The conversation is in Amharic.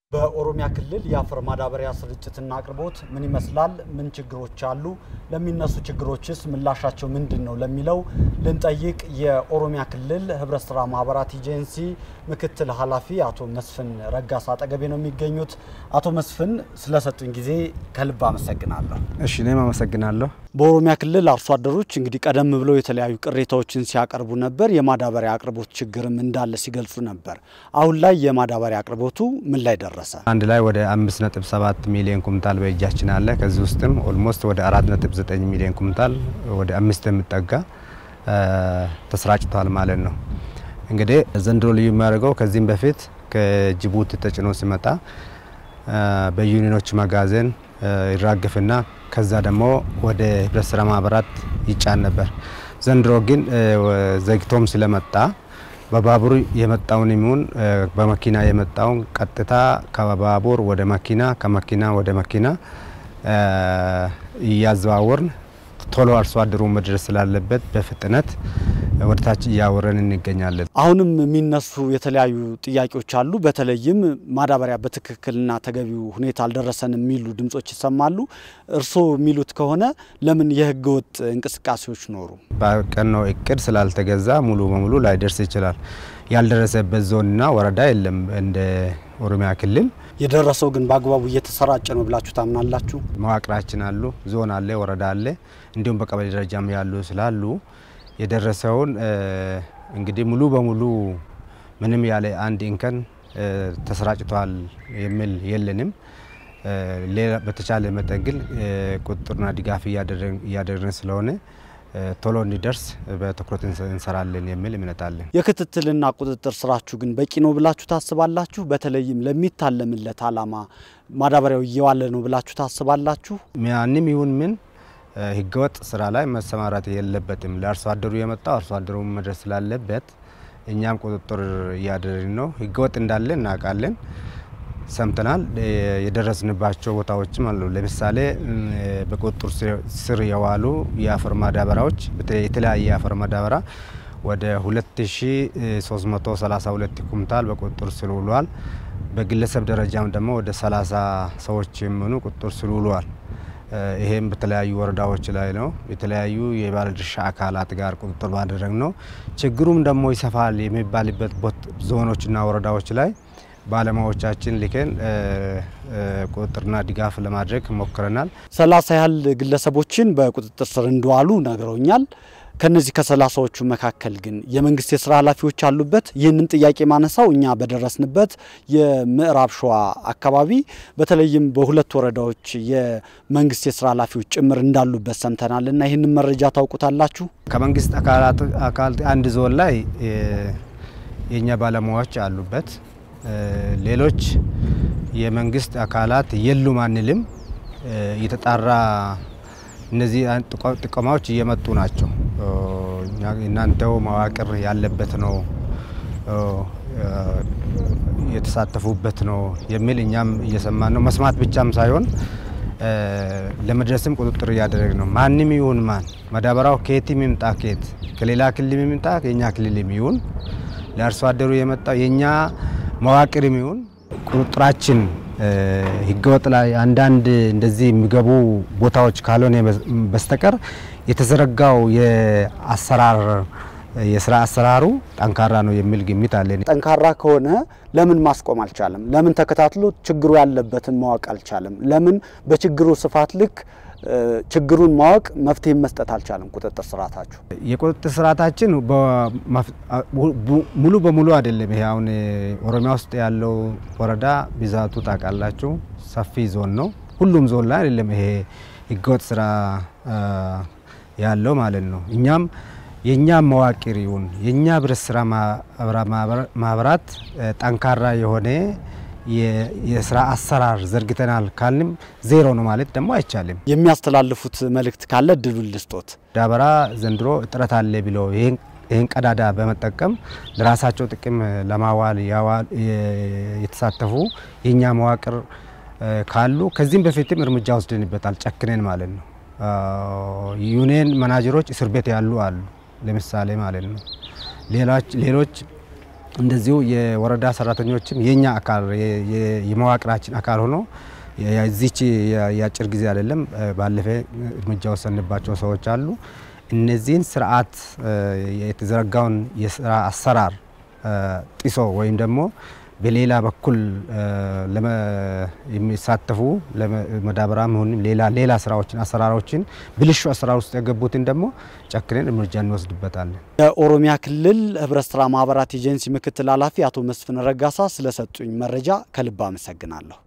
በኦሮሚያ ክልል የአፈር ማዳበሪያ ስርጭትና አቅርቦት ምን ይመስላል? ምን ችግሮች አሉ? ለሚነሱ ችግሮችስ ምላሻቸው ምንድን ነው? ለሚለው ልንጠይቅ የኦሮሚያ ክልል ህብረት ስራ ማህበራት ኤጀንሲ ምክትል ኃላፊ አቶ መስፍን ረጋሳ አጠገቤ ነው የሚገኙት። አቶ መስፍን ስለሰጡኝ ጊዜ ከልብ አመሰግናለሁ። እሺ እኔም አመሰግናለሁ። በኦሮሚያ ክልል አርሶ አደሮች እንግዲህ ቀደም ብለው የተለያዩ ቅሬታዎችን ሲያቀርቡ ነበር። የማዳበሪያ አቅርቦት ችግርም እንዳለ ሲገልጹ ነበር። አሁን ላይ የማዳበሪያ አቅርቦቱ ምን ላይ ደረሰ? አንድ ላይ ወደ 5.7 ሚሊዮን ኩንታል በእጃችን አለ። ከዚህ ውስጥም ኦልሞስት ወደ 4.9 ሚሊዮን ኩንታል ወደ አምስት የሚጠጋ ተሰራጭቷል ማለት ነው። እንግዲህ ዘንድሮ ልዩ የሚያደርገው ከዚህም በፊት ከጅቡቲ ተጭኖ ሲመጣ በዩኒኖች መጋዘን ይራገፍና ከዛ ደግሞ ወደ ህብረት ስራ ማህበራት ይጫን ነበር። ዘንድሮ ግን ዘግቶም ስለመጣ በባቡር የመጣውን ይሁን በመኪና የመጣውን ቀጥታ ከባቡር ወደ መኪና ከመኪና ወደ መኪና እያዘዋወርን ቶሎ አርሶ አደሩ መድረስ ስላለበት በፍጥነት ወደ ታች እያወረን እንገኛለን። አሁንም የሚነሱ የተለያዩ ጥያቄዎች አሉ። በተለይም ማዳበሪያ በትክክልና ተገቢው ሁኔታ አልደረሰንም የሚሉ ድምጾች ይሰማሉ። እርስዎ የሚሉት ከሆነ ለምን የህገ ወጥ እንቅስቃሴዎች ኖሩ? በቀነው እቅድ ስላልተገዛ ሙሉ በሙሉ ላይደርስ ይችላል። ያልደረሰበት ዞንና ወረዳ የለም እንደ ኦሮሚያ ክልል። የደረሰው ግን በአግባቡ እየተሰራጨ ነው ብላችሁ ታምናላችሁ? መዋቅራችን አሉ፣ ዞን አለ፣ ወረዳ አለ፣ እንዲሁም በቀበሌ ደረጃም ያሉ ስላሉ የደረሰውን እንግዲህ ሙሉ በሙሉ ምንም ያለ አንድ እንከን ተሰራጭቷል የሚል የለንም። በተቻለ መጠን ግን ቁጥጥርና ድጋፍ እያደረግን ስለሆነ ቶሎ እንዲደርስ በትኩረት እንሰራለን የሚል እምነት አለን። የክትትልና ቁጥጥር ስራችሁ ግን በቂ ነው ብላችሁ ታስባላችሁ? በተለይም ለሚታለምለት ዓላማ ማዳበሪያው እየዋለ ነው ብላችሁ ታስባላችሁ? ማንም ይሁን ምን ህገወጥ ስራ ላይ መሰማራት የለበትም። ለአርሶ አደሩ የመጣው አርሶ አደሩ መድረስ ስላለበት እኛም ቁጥጥር እያደረግን ነው። ህገወጥ እንዳለ እናውቃለን፣ ሰምተናል። የደረስንባቸው ቦታዎችም አሉ። ለምሳሌ በቁጥጥር ስር የዋሉ የአፈር ማዳበሪያዎች የተለያየ የአፈር ማዳበሪያ ወደ 2332 ኩንታል በቁጥጥር ስር ውሏል። በግለሰብ ደረጃም ደግሞ ወደ 30 ሰዎች የሚሆኑ ቁጥጥር ስር ውለዋል። ይሄም በተለያዩ ወረዳዎች ላይ ነው። የተለያዩ የባለድርሻ አካላት ጋር ቁጥጥር ማድረግ ነው። ችግሩም ደግሞ ይሰፋል የሚባልበት ዞኖችና ወረዳዎች ላይ ባለሙያዎቻችን ልከን ቁጥጥርና ድጋፍ ለማድረግ ሞክረናል። ሰላሳ ያህል ግለሰቦችን በቁጥጥር ስር እንደዋሉ ነግረውኛል። ከነዚህ ከሰላሳዎቹ መካከል ግን የመንግስት የስራ ኃላፊዎች አሉበት። ይህንን ጥያቄ ማነሳው እኛ በደረስንበት የምዕራብ ሸዋ አካባቢ በተለይም በሁለት ወረዳዎች የመንግስት የስራ ኃላፊዎች ጭምር እንዳሉበት ሰምተናል እና ይህንን መረጃ ታውቁታላችሁ? ከመንግስት አካል አንድ ዞን ላይ የእኛ ባለሙያዎች አሉበት። ሌሎች የመንግስት አካላት የሉም አንልም። የተጣራ እነዚህ ጥቆማዎች እየመጡ ናቸው። እናንተው መዋቅር ያለበት ነው የተሳተፉበት ነው የሚል እኛም እየሰማን ነው። መስማት ብቻም ሳይሆን ለመድረስም ቁጥጥር እያደረግ ነው። ማንም ይሁን ማን ማዳበሪያው ከየትም ይምጣ ከየት ከሌላ ክልል ይምጣ ከኛ ክልል ይሁን ለአርሶ አደሩ የመጣው የኛ መዋቅርም ይሁን ቁጥጥራችን ህገወጥ ላይ አንዳንድ እንደዚህ የሚገቡ ቦታዎች ካልሆነ በስተቀር የተዘረጋው የአሰራር የስራ አሰራሩ ጠንካራ ነው የሚል ግምት አለን። ጠንካራ ከሆነ ለምን ማስቆም አልቻለም? ለምን ተከታትሎ ችግሩ ያለበትን ማወቅ አልቻለም? ለምን በችግሩ ስፋት ልክ ችግሩን ማወቅ መፍትሄ መስጠት አልቻለም? ቁጥጥር ስርዓታችሁ የቁጥጥር ስርዓታችን ሙሉ በሙሉ አይደለም። ይሄ አሁን ኦሮሚያ ውስጥ ያለው ወረዳ ብዛቱ ታውቃላችሁ፣ ሰፊ ዞን ነው። ሁሉም ዞን ላይ አይደለም ይሄ ህገወጥ ስራ ያለው ማለት ነው። እኛም የእኛ መዋቅር ይሁን የእኛ ህብረት ስራ ማህበራት ጠንካራ የሆነ የስራ አሰራር ዘርግተናል ካልንም ዜሮ ነው ማለት ደግሞ አይቻልም። የሚያስተላልፉት መልእክት ካለ እድሉን ልስጦት። ማዳበሪያ ዘንድሮ እጥረት አለ ብለው ይህን ቀዳዳ በመጠቀም ለራሳቸው ጥቅም ለማዋል የተሳተፉ የእኛ መዋቅር ካሉ ከዚህም በፊትም እርምጃ ወስደንበታል፣ ጨክነን ማለት ነው። ዩኒየን መናጀሮች እስር ቤት ያሉ አሉ፣ ለምሳሌ ማለት ነው። ሌሎች እንደዚሁ የወረዳ ሰራተኞችም የኛ አካል የመዋቅራችን አካል ሆኖ እዚች የአጭር ጊዜ አይደለም፣ ባለፈ እርምጃ ወሰንባቸው ሰዎች አሉ። እነዚህን ስርዓት የተዘረጋውን የስራ አሰራር ጥሶ ወይም ደግሞ በሌላ በኩል የሚሳተፉ ለመዳበሪያ መሆንም ሌላ ሌላ ስራዎችን አሰራሮችን ብልሹ አሰራር ውስጥ የገቡትን ደግሞ ጨክነን እርምጃ እንወስድበታለን። የኦሮሚያ ክልል ህብረት ስራ ማህበራት ኤጀንሲ ምክትል ኃላፊ አቶ መስፍን ረጋሳ ስለሰጡኝ መረጃ ከልብ አመሰግናለሁ።